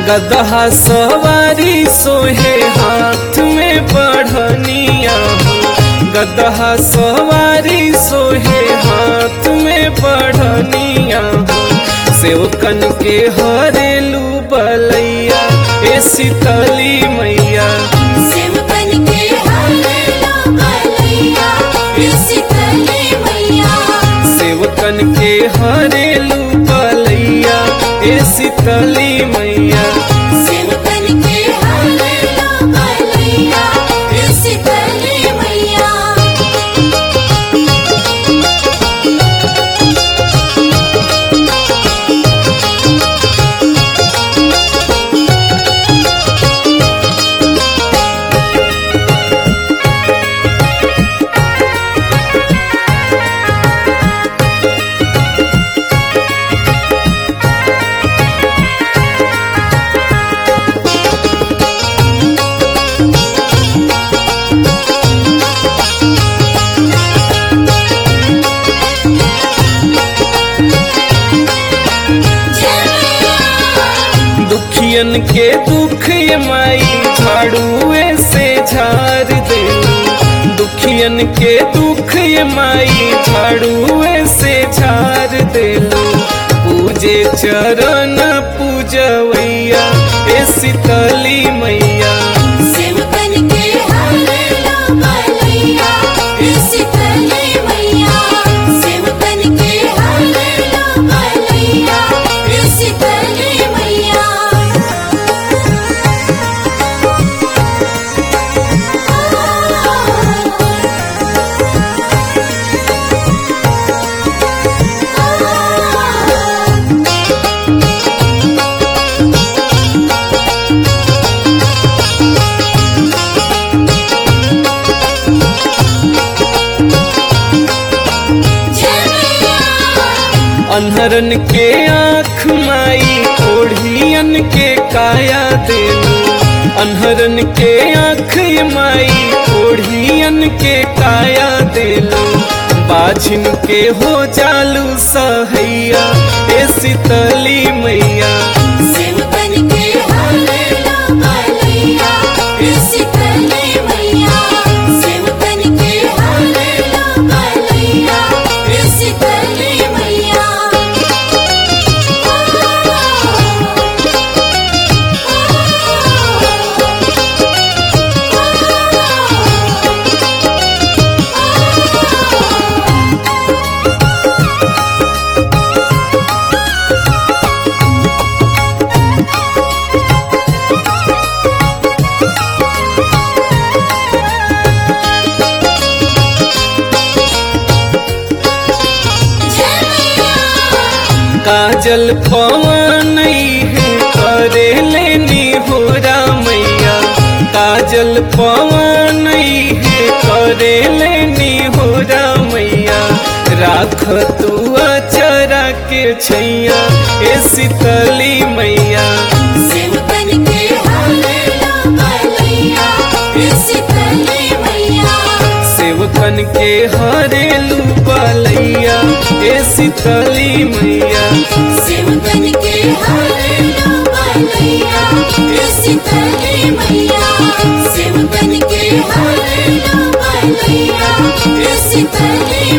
गदहा सवारी सोहे हाथ में बढ़निया हो गदहा सवारी सोहे हाथ में बढ़निया हो सेवकन के हरेलू बलैया ए शीतली मैया सेवकन के हरेला बलैया शीतली मैया सेवकन के हरेलू बलैया ए शीतली मैया सेवकन के हरेला बलैया शीतली मैया दुखियन के दुख ये माई झाड़ुए से झाड़ दे दुखियन के दुख ये माई झाड़ुए से झाड़ दे पूजे चरण पूजवैया ए शीतली मैया सेवकन के हरेला बलैया शीतली मैया सेवकन के हरेला बलैया शीतली मैया अनहरन के आँख माई ओढ़ियन के काया देलू अनहरन के आँख ये माई ओढ़ियन के काया देलू बाझिन के हो जालू सहैया ए शीतली मैया सेवकन के हरेला बलैया शीतली मैया सेवकन के हरेला बलैया शीतली मैया काजल पवन है करे लेनी हो मैया काजल पवन है करे लेनी हो मैया राख तू अचरा के छैया ए शीतली मैया सेवकन के हरेला बलैया शीतली मैया सेवकन के हरेलू बलैया ए शीतली मैया सेवकन के हरेला बलैया शीतली मैया सेवकन के हरेला बलैया शीतली